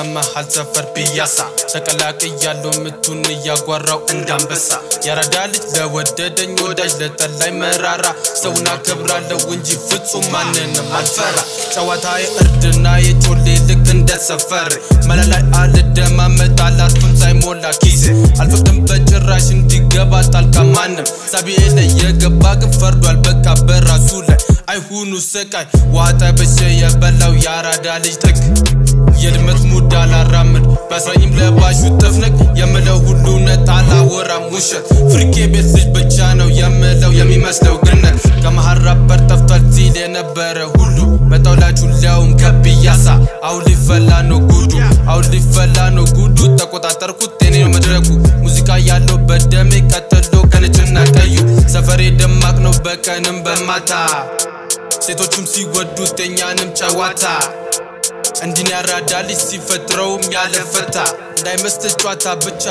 ከመሃል ሰፈር ፒያሳ ተቀላቅያለሁ ምቱን እያጓራው እንዳንበሳ ያራዳ ልጅ ለወደደኝ ወዳጅ ለጠላይ መራራ ሰውን አከብራለሁ እንጂ ፍጹም ማንንም አልፈራ ጨዋታዬ እርድና የጮሌ ልክ እንደ ሰፈር መላላይ አልደማመጥ አላርፍም ሳይሞላ ኪሴ አልፈቅድም በጭራሽ እንዲገባ ጣልቃ ማንም ሳቢዬ ላይ የገባ ግን ፈርዷል በቃ በራሱ ላይ አይሁኑ ስቃይ ዋጠ በሸ የበላው የአራዳ ልጅ ተክ የድመት ሙድ አላራምድ በአስራኝም ለባሹ ጥፍንቅ የምለው ሁሉ እውነት አላወራም ውሸት ፍርቄ ቤት ልጅ ብቻ ነው የምለው የሚመስለው ግነት ከመሃል ራበር ጠፍቷል ሲል የነበረ ሁሉ መጣውላችሁ ሊያውም ከፒያሳ አሁን ሊፈላ ነው ጉዱ አሁን ሊፈላ ነው ጉዱ ተቆጣጠርኩት ጤኔ ነው መድረኩ ሙዚቃ ያለው በደሜ ቀጥሎ ከነጭና ቀዩ ሰፈሬ ደማቅ ነው በቀንም በማታ ሴቶቹም ሲወዱት የኛንም ጨዋታ እንዲን ያራዳ ልጅ ሲፈጥረውም ያለፈታ እንዳይመስል ጨዋታ ብቻ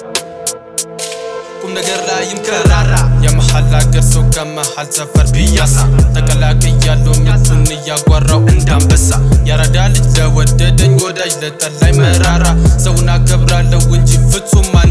ቁም ነገር ላይም ከራራ የመሃል አገር ሰው ከመሃል ሰፈር ፒያሳ ተቀላቅያለሁ ምቱን እያጓራው እንዳንበሳ ያራዳ ልጅ ለወደደኝ ወዳጅ ለጠላይ መራራ ሰውን አከብራለሁ እንጂ ፍጹም